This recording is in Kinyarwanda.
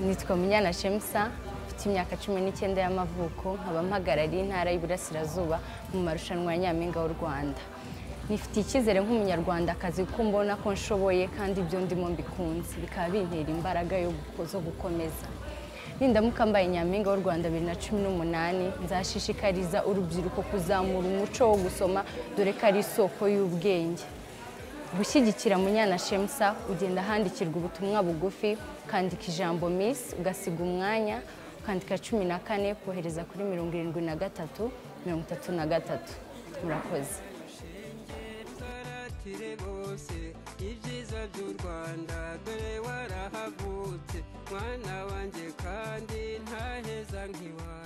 nitwa Munyana Shemsa mfite imyaka cumi n'icyenda y'amavuko nkaba mpagarariye intara y'Iburasirazuba mu marushanwa ya Nyampinga w'u Rwanda nifitiye icyizere nk'umunyarwandakazi kuko mbona ko nshoboye kandi ibyo ndimo mbikunze bikaba bintera imbaraga yo guko- zo gukomeza nindamuka mbaye nyampinga w'u rwanda bibiri na cumi n'umunani nzashishikariza urubyiruko kuzamura umuco wo gusoma dore ko ari isoko y'ubwenge gushyigikira munyana shemsa ugenda handikirwa ubutumwa bugufi ukandika ijambo miss ugasiga umwanya ukandika cumi na kane kohereza kuri mirongo irindwi na gatatu mirongo itatu na gatatu murakoze muratire bose ibyiza by'u rwanda dore warahavutse mwana wanjye kandi ntaheza nk'iwawe